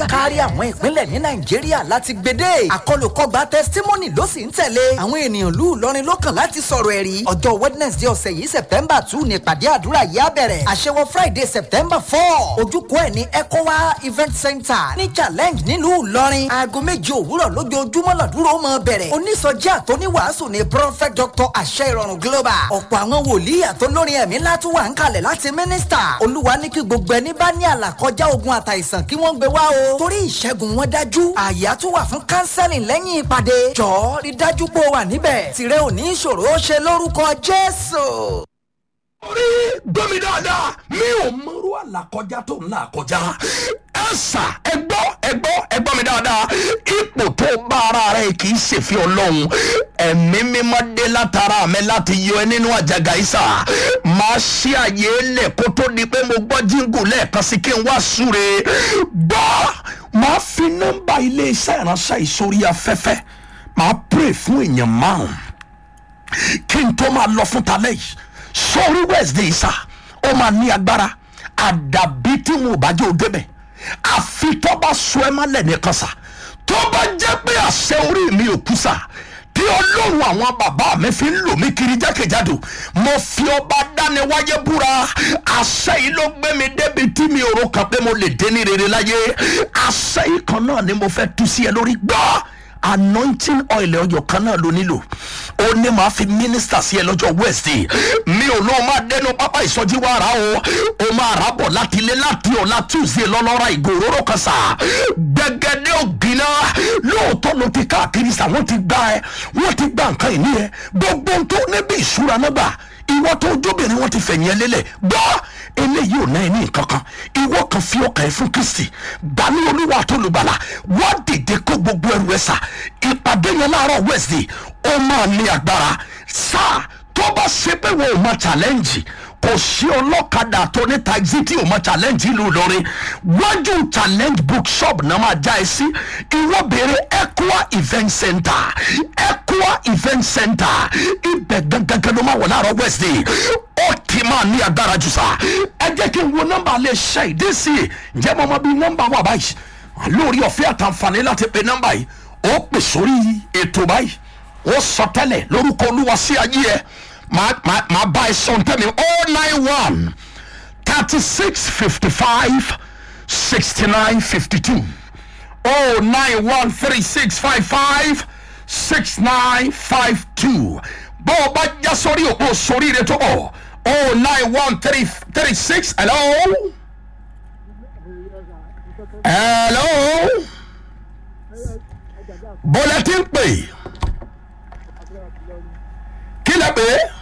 kárí àwọn ìpínlẹ̀ ní nàìjíríà láti gbédè àkọlùkọgbà testimony ló sì ń tẹ̀lé àwọn ènìyàn lù lọrin lọ́kàn láti sọ̀rọ̀ ẹ̀rí ọjọ́ wednesday ọ̀sẹ̀ yìí september two ní ìpàdé àdúrà yìí á bẹ̀rẹ̀ àṣewọ friday september four ojúkọ ẹ̀ ní ecowa event center ní challenge nílùú ìlọrin aago méje òwúrọ̀ lójoojúmọ́ làdúró mọ́ bẹ̀rẹ̀ onísọjí àtọ́níwàásù ní prophet dr àṣẹ ìrọ̀rùn global ọ̀pọ̀ àwọn wòlíì àtọ́lórin ẹ̀mí látúwà ń kalẹ̀ láti mínísítà olúwa ní kí gbogbo ẹni bá ní àlàkọjá ogun àtàìsàn kí wọ́n gbé wá o torí ìṣẹ́gun wọn dájú àyà tún wà fún counseling lẹ́yìn ìpàdé jọ̀ọ́ rí dájú pé o wà níbẹ̀ tìrẹ ò ní ìṣòro ó ṣe lórúkọ jésù. orí gbọ́mi dáadáa mi ò mọ̀rú àlàkọjá tó ń là kọjá ẹ sà ẹ gbọ́ ẹ gbọ́ ẹ gbọ́ mi dáadáa ipò tó bá ara rẹ kì í ṣèfì ọlọ́run ẹ̀mí mímọ́ dé látara mi láti yọ ẹ nínú àjàgà ìsà máa ṣí àyè lẹ̀ kó tó di pé mo gbọ́ jíǹgù lẹ́ẹ̀kan sí kí n wá súre gbọ́ máa fi nọ́mbà iléeṣẹ́ ìránṣẹ́ ìsórí afẹ́fẹ́ máa pray fún èèyàn márùn-ún kí n tó máa lọ fún talẹ́ yìí sórí wednesday sá ó máa ní agbára àdàbí tí wọn ò bá jẹ́ òdebẹ̀ àfi tó bá sọ ẹ má lẹ̀ nìkan sá tó bá jẹ́ pé àṣẹ orí mi ò kú sá tí ọlọ́run àwọn bàbá mi fi ń lò mí kiri jákèjádò mo fi ọba dániwáyé búra àṣẹ yìí ló gbé mi débi tí mi ò ro kan pé mo lè dé ní rere láyé àṣẹ yìí kan náà ni mo fẹ́ tú sí ẹ lórí gbọ́ anointing oil ọyọ kan náà ló nílò ó ní màá fi mínísítà sí ẹ lọ́jọ́ wednesday mi ò lóun máa dẹnu pápá ìsọjí wa rà o ó máa rà bọ̀ láti ilé láti ọ̀la tuesday lọ́lọ́ra ìgò òróró kan sà gbẹgẹdẹ ògìnà lóòótọ́ ló ti káàkiri sà wọ́n ti gbá ẹ wọ́n ti gbá nǹkan ìní ẹ gbogbo tó níbi ìṣúra náà gbà ìwọ tó jóbìnrin wọn ti fẹ̀yìn ẹ lélẹ̀ gbọ́ eléyìí ò náà ní nǹkan kan ìwọ kan fi ọkàn ẹ fún kristi gbani olúwa tó lùgbàlà wá dìde kó gbogbo ẹrù ẹ sà ìpàdé yẹn láàárọ̀ wednesday ó máa ní agbára sáà tó bá ṣe pé wọn ò mọ challenge kò sí ọlọ́kadà tó ní taxi tí ò mọ challenge ìlú ìlọrin wájú challenge bookshop náà máa já ẹ sí ìwọ béèrè equa event center equa event center ibẹ̀ gangan ló máa wọ̀ láàárọ̀ wednesday ó ti máa ní agbára jù sá ẹ jẹ́ kí n wo nọ́mbà lè ṣe ìdí sí i ǹjẹ́ mo mọ bí nọ́mbà wà báyìí lórí ọ̀fẹ́ àtàǹfààní láti pe nọ́mbà yìí ó pè sórí ètò báyìí ó sọ tẹ́lẹ̀ lórúkọ olúwa sí ayé ẹ máa máa máa bá ẹ sọ ntẹ́mi oh nine one thirty six fifty five sixty nine fifty two oh nine one three six five five six nine five two bó o bá já sórí òpó sórí rẹ tó bọ̀ oh nine one three three six hello hello bọ́lá tí ń pè kí lẹ pè é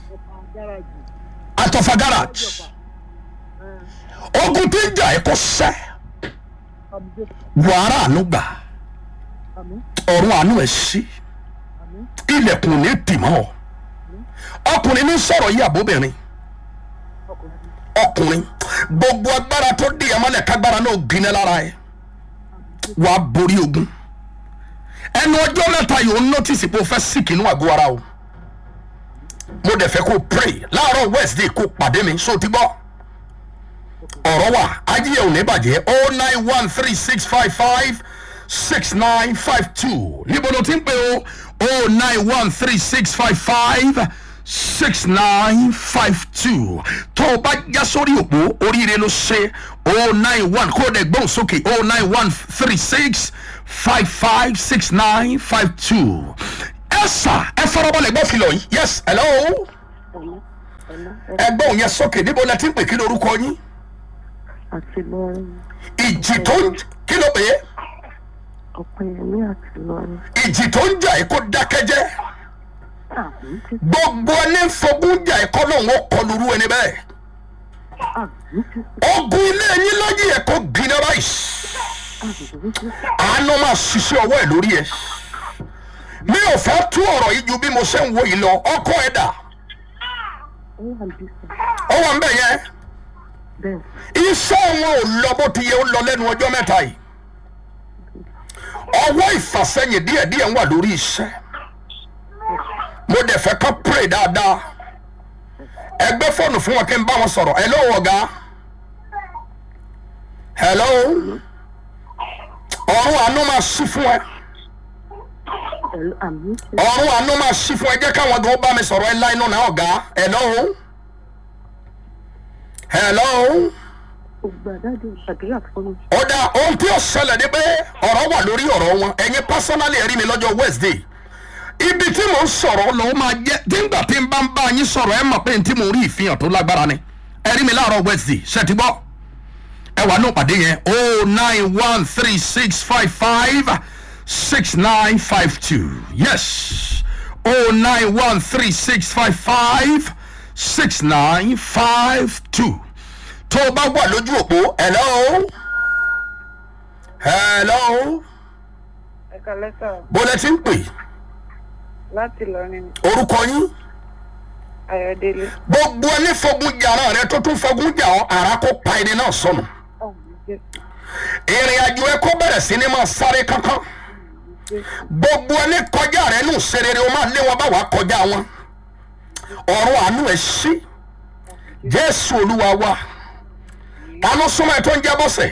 àtọ̀fà garage ogun tí ń jà ẹ́ kó sẹ́ wàhálà àánú gbà ọ̀run àánú ẹ̀ sí ilẹ̀kùn ní tìmọ́ ọ ọkùnrin ní sọ̀rọ̀ yìí àbóbìnrin ọkùnrin gbogbo agbára tó di ẹmọlẹ kágbára náà gbiná lára ẹ wàá borí ogun ẹnu ọjọ́ mẹ́ta yòó nọ́tìsì pé o fẹ́ síkì inú àgọ́ ara o mo dẹ̀ fẹ́ kó o pray láàárọ̀ wednesday kó o pàdé mi so ti gbọ́ ọ̀rọ̀ wà ajíyẹ̀ ò ní bàjẹ́ oh nine one three six five five six nine five two níbo ló ti ń pè o oh nine one three six five five six nine five two tó o bá já sórí òpó oríire ló ṣe oh nine one kó o dẹ̀ gbóhùn sókè oh nine one three six five five six nine five two ẹ sà ẹ farabalẹ̀ gbọ́ filọ̀ yìí yes hello ẹ gbóhùn yẹn sókè níbo lẹ ti ń pè kí lorúkọ yín àti lọ́rùn ìjì tó ń kí ló pè é ọ̀pẹ̀yẹmí àti lọ́rùn ìjì tó ń jà ẹ́ kó dákẹ́jẹ́ àmì ti gbogbo ẹni fogún jà ẹ́ kọ́ lóun ó kọlu irú ẹni bẹ́ẹ̀ àmì ti ogun ilé yín lọ́yìn ẹ̀ kó gbiná báyìí àmì ti àánú máa ṣiṣẹ́ ọwọ́ ẹ̀ lórí ẹ̀ mi ò fẹ́ tú ọ̀rọ̀ yìí ju bí mo ṣe ń wo yìí lọ ọkọ ẹ̀ dà ó wà bí sọ ó wà ń bẹ̀ yẹn bẹ́ẹ̀ iṣẹ́ wọn ò lọ bó ti yẹ ó lọ lẹ́nu ọjọ́ mẹ́ta yìí ọwọ́ ìfàsẹ́yìn díẹ̀díẹ̀ ń wà lórí iṣẹ́ mo dẹ̀ fẹ́ kọ́ pray dáadáa ẹgbẹ́ fóònù fún wọn kí n bá wọn sọ̀rọ̀ hello ọ̀gá hello ọ̀run àánú máa ṣí fún ẹ Hello, àmì jésù. ọ̀run àánú máa ṣí fún ẹ jẹ́ káwọn gan bá mi sọ̀rọ̀ ẹ láì nù náà ọ̀gá hello hello Ògbà dájú àdúrà fún mi. ó dá ohun tí ó ṣẹlẹ̀ ni pé ọ̀rọ̀ wà lórí ọ̀rọ̀ wọn ẹ̀yin pásánálì ẹ̀rí mi lọ́jọ́ wednesday ibi tí mò ń sọ̀rọ̀ ló máa jẹ́ nígbà tí n bá ń bá yín sọ̀rọ̀ ẹ mọ̀ pé n tí mò ń rí ìfihàn tó lágbára ni ẹ̀rí mi láàárọ̀ wednesday ṣe ti gbọ́ ẹ wà ní ìpàdé yẹn o nine one three six five five six nine five two yes o nine one three six five five six nine five two tó o bá wà lójú òpó hello hello ẹ̀ka lẹ́tà bó lẹ ti ń pè láti lọrin orúkọ yín ayọ̀délé gbogbo ẹni fogun jàrá rẹ tó tún fogun jà ọ ara kó pa ẹni náà sọnù ọ̀hún jésù ìrìn àjò ẹ kó bẹ̀rẹ̀ sí ni máa sáré kankan gbogbo ẹni kọjá rẹ nù serere o máa lé wọn bá wàá kọjá wọn ọ̀run àánú ẹ sí jésù olúwa wa ta ló súnmọ́ ẹ tó ń jẹ́ bọ́sẹ̀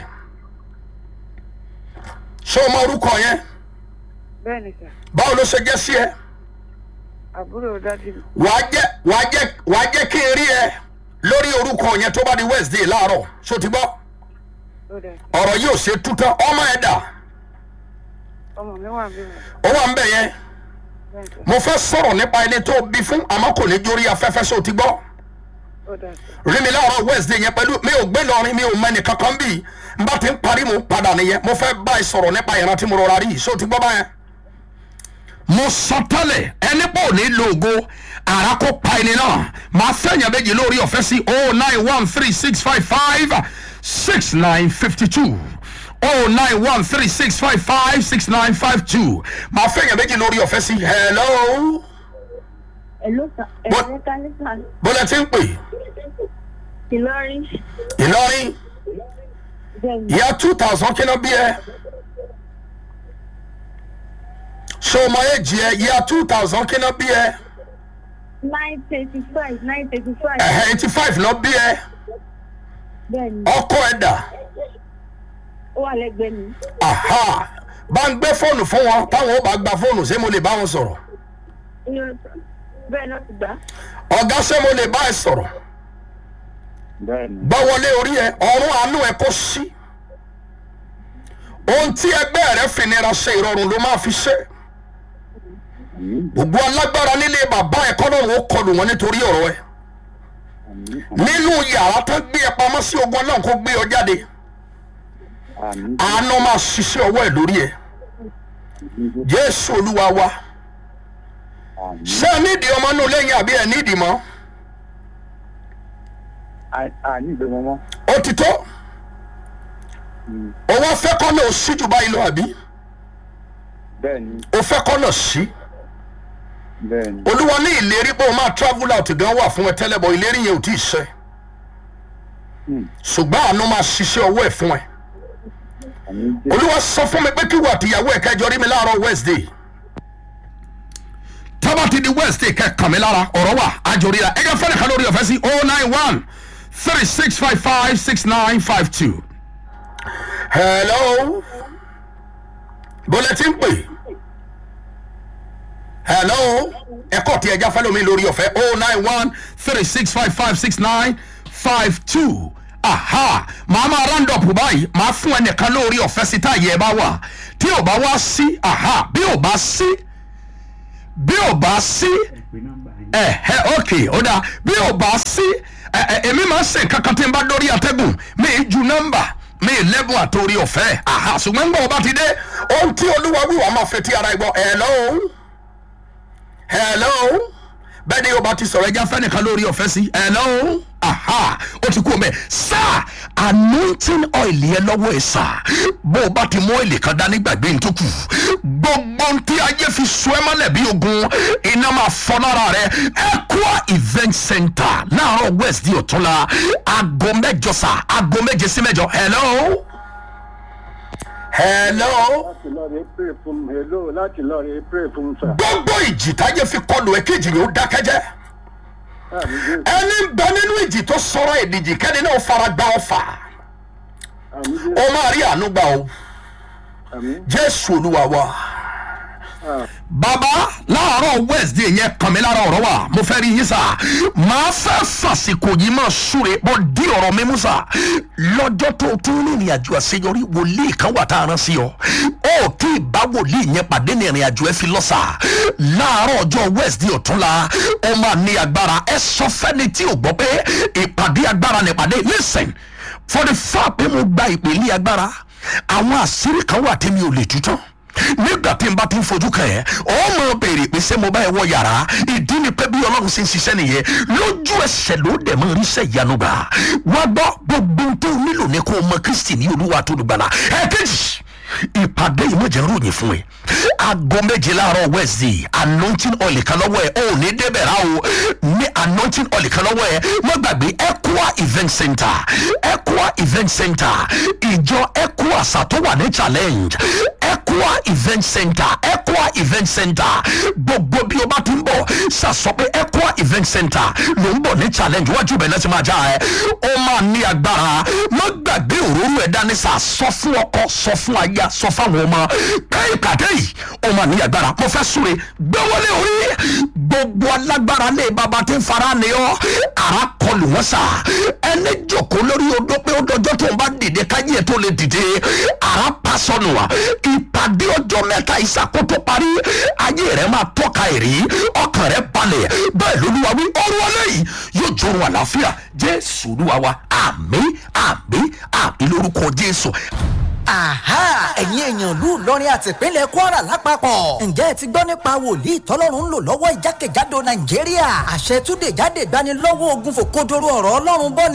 ṣé o mọ orúkọ yẹn bẹ́ẹ̀ ni sà báwo ló ṣe jẹ́ sí ẹ àbúrò dájú mi wàá jẹ́ wàá jẹ́ wàá jẹ́ kí n rí ẹ lórí orúkọ yẹn tó bá di wednesday láàárọ̀ ṣó ti gbọ́ ó dà ọ̀rọ̀ yìí ò ṣe tútọ́ ọmọ ẹ̀ dà ọmọ mi wà bí mi ó wà ń bẹ̀ yẹn bẹ́ẹ̀ sà mo fẹ́ sọ̀rọ̀ nípa ẹni tó bí fún àmọ́ kò ní jórí afẹ́fẹ́ ṣó ti gbọ́ ó dà sà rí mi láàárọ̀ wednesday yẹn pẹ̀lú mi ò gbé lọrin mi ò mẹ́ni kankan bí n bá ti ń parí mo ń padà nìyẹn mo fẹ́ bá ẹ sọ̀rọ̀ nípa ìran tí mo rọra rí yìí ṣó ti gbọ́ báyẹn. mo sọ tẹ́lẹ̀ ẹni pọ̀ ní lóògo ara kó pa ẹni náà máa fẹ̀yàn méjì lórí ọ̀fẹ́ sí oh nine one three six five five six nine fifty two oh nine one three six five five six nine five two máa fẹ̀yàn méjì lórí ọ̀fẹ́ sí hello Hello, sir. What? Ẹ̀rọ kálífà bọ́lá ti ń pè Ìlọrin. ìlọrin Bẹ́ẹ̀ni, ìyá two thousand kí ló bí ẹ ṣé o mọ èjì ẹ ìyá two thousand kí ló bí ẹ nine thirty five nine thirty five. ẹ̀hẹ́ eighty five ló bí ẹ Bẹ́ẹ̀ni, ọkọ ẹ dà ó wà lẹ́gbẹ̀ẹ́ mi. aha bá ń gbé fóònù fún wọn táwọn ó bá gba fóònù ṣé mo lè bá wọn sọ̀rọ̀ Inú bẹ́ẹ̀ náà ti gbà. ọ̀gá ṣé mo lè bá ẹ sọ̀rọ̀ bẹ́ẹ̀ni gbọ́ wọlé orí ẹ ọ̀run àánú ẹ kó sí ohun tí ẹgbẹ́ rẹ fìnira ṣe ìrọ̀rùn ló máa fi ṣe àmì gbogbo alágbára nílé bàbá ẹ kọ́nà ó kọlù wọn nítorí ọ̀rọ̀ ẹ àmì nínú yàrá tó gbé ẹ pamọ́ sí ogun náà kó gbé ọ jáde àmì àánú máa ṣiṣẹ́ ọwọ́ ẹ lórí ẹ jésù olúwa wa àmì ṣé ẹ nídìí ọmọ inú lẹ́yìn àbí ẹ nídìí mọ́ àní ìgbẹ́mọ mọ́ ó ti tó o wá fẹ́ kọ́ náà ó sí jù báyìí lọ àbí bẹ́ẹ̀ni o fẹ́ kọ́ náà sí bẹ́ẹ̀ni olúwa ní ìlérí pé o máa travel out gan wà fún ẹ tẹ́lẹ̀ bọ̀ ìlérí yẹn ò tí ì ṣẹ Hmm. ṣùgbọ́n àánú máa ṣiṣẹ́ ọwọ́ ẹ̀ fún ẹ àmì jẹ́ olúwa sọ fún mi pé kí wà tìyàwó ẹ̀ kẹjọ rí mi láàárọ̀ wednesday tábà ti di wednesday kẹkàn mi lára ọ̀rọ̀ wà àjòríra ẹ̀jẹ̀ fẹ́rẹ̀ kan lórí ọ̀fẹ́ sí oh nine one three six five five six nine five two. hello bọ́lẹ̀ tí ń pè hello ẹ̀kọ́ tí ẹja fẹ́ lómi lórí ọ̀fẹ́ oh nine one three six five five six nine five two aha màá máa round up báyìí màá fún ẹnìkan lórí ọ̀fẹ́ sí táyé ẹ bá wà tí ò bá wá sí aha bí ò bá sí bí ò bá sí ẹ ẹ ok ó dáa bí ò bá sí ẹ ẹ èmi máa ń ṣe kankan tí n bá dórí àtẹ́gùn mi ì ju nọ́mbà mi ì lẹ́bùn àtòrí ọ̀fẹ́ aha ṣùgbọ́n ń bọ̀ ọba ti dé ohun tí olúwa wíwà máa fetí ara ẹ gbọ́ hello hello bẹ́ẹ̀ ni ọba ti sọ̀rọ̀ ẹja fẹ́nìkan lórí ọ̀fẹ́ sí hello aha ó ti kú ọmọ ẹ sáà anointing oil yẹn lọ́wọ́ ẹ sáà bó o bá ti mú èlé kan dání gbàgbé ní tó kù gbogbo ohun tí ayé fi so ẹ mọ́lẹ̀ bí ogun iná máa fọ́ lára rẹ Equa event center láàárọ̀ west di ọ̀túnla aago mẹ́jọ sá aago méje sí mẹ́jọ hello hello láti lọ rí pray fún hello láti lọ rí pray fún sà gbogbo ìjì táyé fi kọlù ẹ kéjì yóò dákẹ́jẹ́ àmì jẹ́ ẹni ń bẹ nínú ìjì tó sọ̀rọ̀ ìdíjì kẹ́ni náà fara gbá ọfà àmì jẹ́ ó máa rí àánú gbà o àmín jésù olúwa wa ah bàbá láàárọ̀ wednesday yẹn kàn mí lára ọ̀rọ̀ wa mo fẹ́ rí yín sà máa fẹ́ fàsìkò yìí máa súre bọ́ dí ọ̀rọ̀ mi mú sà lọ́jọ́ tó o tún ní ìrìn àjò àṣeyọrí wòlíì kan wà tá a rán sí ọ ó tí ì bá wòlíì yẹn pàdé ní ìrìn àjò ẹ fi lọ sà láàárọ̀ ọjọ́ wednesday ọ̀túnla ó máa ní agbára ẹ sọ fẹ́ni tí ò gbọ́ pé ìpàdé agbára ní ìpàdé listen for the fact pé mo gba ìpèlè agbára àwọn àṣírí kan wà tí mi ò lè tú tán nígbà tí n bá ti ń fojú kàn ẹ́ ọ mọ béèrè pé ṣé mo bá ẹ wọ yàrá ìdí ni pé bí ọlọ́run ṣe ń ṣiṣẹ́ nìyẹn lójú ẹsẹ̀ ló dẹ̀ mọ́ ríṣẹ́ ìyanu gbà wá gbọ́ gbogbo ohun tó nílò ní kó o mọ kristi ní olúwa tó dùgbàlà ẹ̀ẹ́dẹ́jì ìpàdé ìmọ̀jẹ̀ ròyìn fún ẹ aago méje láàárọ̀ wednesday anointing oil kan lọ́wọ́ ẹ ò ní débẹ̀ rà o ní anointing oil kan lọ́wọ́ ẹ má gbàgbé equa event center equa event center ìjọ equa àṣà tó wà ní challenge equa event center equa event center gbogbo bí o bá ti ń bọ̀ ṣàṣọ pé equa event center ló ń bọ̀ ní challenge wájú bẹ̀ náà ti máa já ẹ ó máa ní agbára má gbàgbé òróró ẹ̀ dání sà sọ fún ọkọ sọ fún aya sọ fáwọn ọmọ pé ìpàdé yìí ó máa ní agbára mo fẹ́ súre gbẹ́wọ́lé orí gbogbo alágbára lé baba tí ń fara ni ọ́ ara kọlù wọ́n sà ẹni jòkó lórí odó pé ó dọjọ́ tó ń bá dìde káyé ẹ̀ tó lè dìde ara pa sọnù wa ìpàdé ọjọ́ mẹ́ta ìsàkótó parí ayé rẹ̀ máa tọ́ka ẹ̀rí ọkàn rẹ̀ balẹ̀ bẹ́ẹ̀ lolúwa wí ọrùn ọlẹ́yìn yóò jọrùn àlàáfíà jésù olúwa wa àmì àmì àmì lórúkọ jésù Àhá ẹ̀yin èèyàn ìlú Ìlọrin àti ìpínlẹ̀ Kwara lápapọ̀. Ǹjẹ́ ẹ ti gbọ́ nípa wòlíì tọ́lọ́run ń lò lọ́wọ́ ìjákèjádò Nàìjíríà? Àṣẹ túnde jáde gbanilọ́wọ́ ogun fòkodoro ọ̀rọ̀ Ọlọ́run bọ́ ni.